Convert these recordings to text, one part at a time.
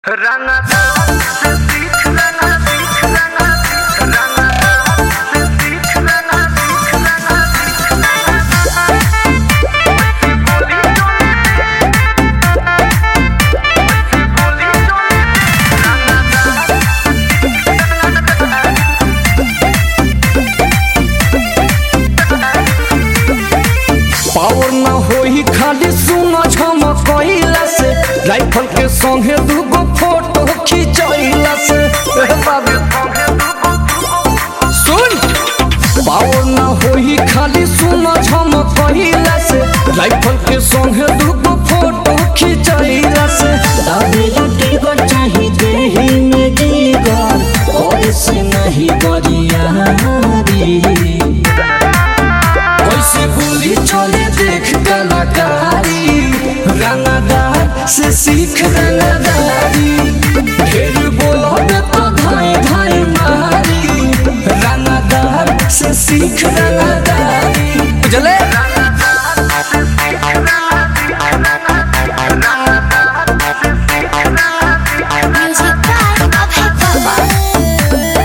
रंगदार से सीख रंगा सीख रंगा सीख रंगदार से सीख रंगा सीख रंगा सीख बोली चोले बोली चोले रंगदार पावर ना होई खाली सुनो झमकइला से राइफल के संगे दूगो फोटो खिंचइला से ए बाबू सुन पावर ना होई खाली सुनो झमकइला से राइफल के संगे दूगो फोटो खिंचइला से दादी लुटी गर चाही देही में जीगर और से नहीं गरियारी कैसे गोली चले देख कलाकारी रंगदार से सीख रंगदारी ढेर बोलोगे तो धाए धाए मारी रंगदार से सीख रंगदारी बुझले Music by Abhay Baba.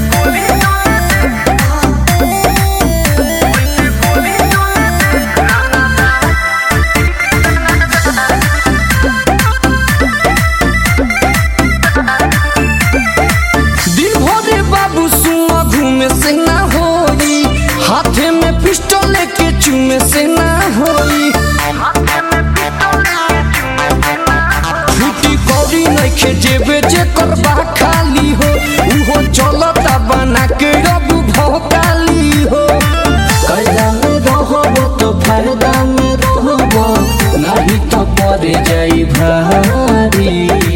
दिन भरे बाबू सुआ घूमे से ना होई हाथे में पिस्टल लेके चूमे से ना होई छुट्टी कौड़ी नइखे जेबे जे करबा खाली हो उहो चलता बना के अब भौकाली हो कैला में रहबो तो फायदा में रहबो नहीं तो पड़ जाई भारी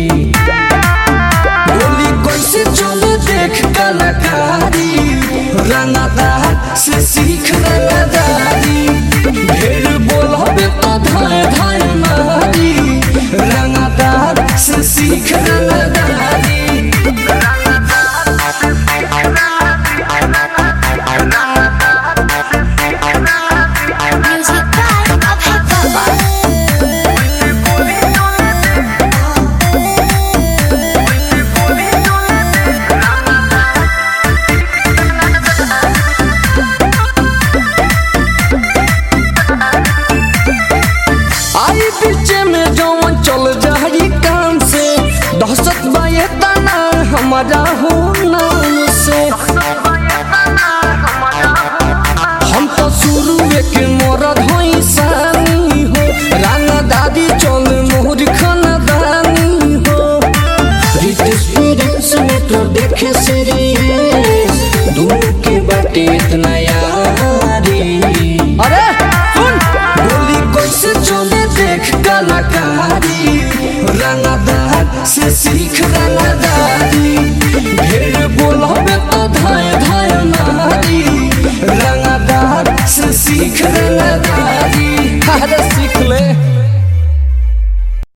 गोली कैसे चले देख कलाकारी रंगदार से सीख रंगदारी ढेर बोलबे तो धाए धाए मारी रंगदार से सीख रंगदारी Music by Abhay Baba. आई पीछे में जौन चल जाई काम से दहशत बाए तना हमारा हो नाम से हम तो शुरू के मरद होई सानी हो राना दादी चल मोहर खानदानी हो रितेश फिरेंस में तो देखे सीरीज दोनों के बाटे इतना यारी अरे सुन गोली कैसे चले देख कलाकारी रंगदार से सीख रंगदारी ढेर